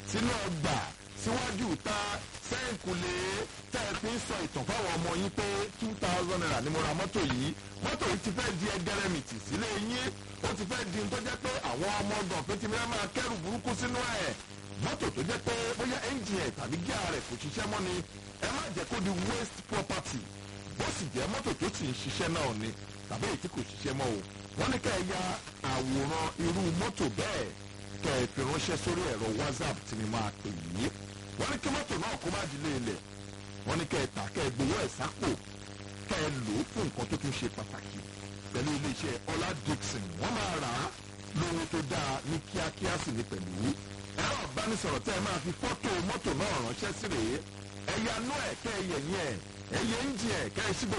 sínú ọgbà síwájú ìta sẹ́ǹkùlé tẹ́ ẹ fi ń sọ ìtàn fáwọn ọmọ yín pé two thousand naira ni mo ra mọ́tò yìí mọ́tò yìí ti fẹ́ di ẹgẹrẹmìtì sílé yín ó ti fẹ́ di tó jẹ́ pé àwọn ọmọ ọgbọ̀n pé ti fẹ́ máa kẹ́rù burúkú sínú ẹ̀ mọ́tò tó jẹ́ pé bóyá ẹ́ńjìn ẹ̀ tàbí gíà rẹ̀ kò ṣiṣẹ́ mọ́ ni ẹ má jẹ́ kó di waste property bó sì jẹ́ mọ́tò tó sì ń ṣiṣẹ́ náà ni tàbí èyí tí kò ṣiṣẹ́ mọ́ o wọ́n ní ká ẹ ya àwòrán irú mọ́tò bẹ́ẹ̀ kẹ́ ẹ fi ránṣẹ́ sórí ẹ̀rọ whatsapp tí mi máa pè yìí wọ́n ní kí mọ́tò náà kó má dilé ilẹ̀ wọ́n ní kẹ́ ẹ tà kẹ́ ẹ gbowó ẹ̀ sápò kẹ́ ẹ lò ó fún nǹkan tó tún ṣe pàtàkì pẹ̀lú iléeṣẹ́ ọlá dixon wọ́n máa rà á lóhun tó dáa ní kíákíá sì ní pẹ̀lú ẹ̀rọ ìbánisọ̀rọ̀ tẹ́ ẹ máa fi fọ́tò mọ́tò náà ránṣẹ́ sí rèé ẹ̀yà nú ẹ̀ kẹ́ ẹ yẹ̀yìn ẹ̀ ẹ̀yẹ ń jìn ẹ̀ kẹ́ ẹ sí gbogbo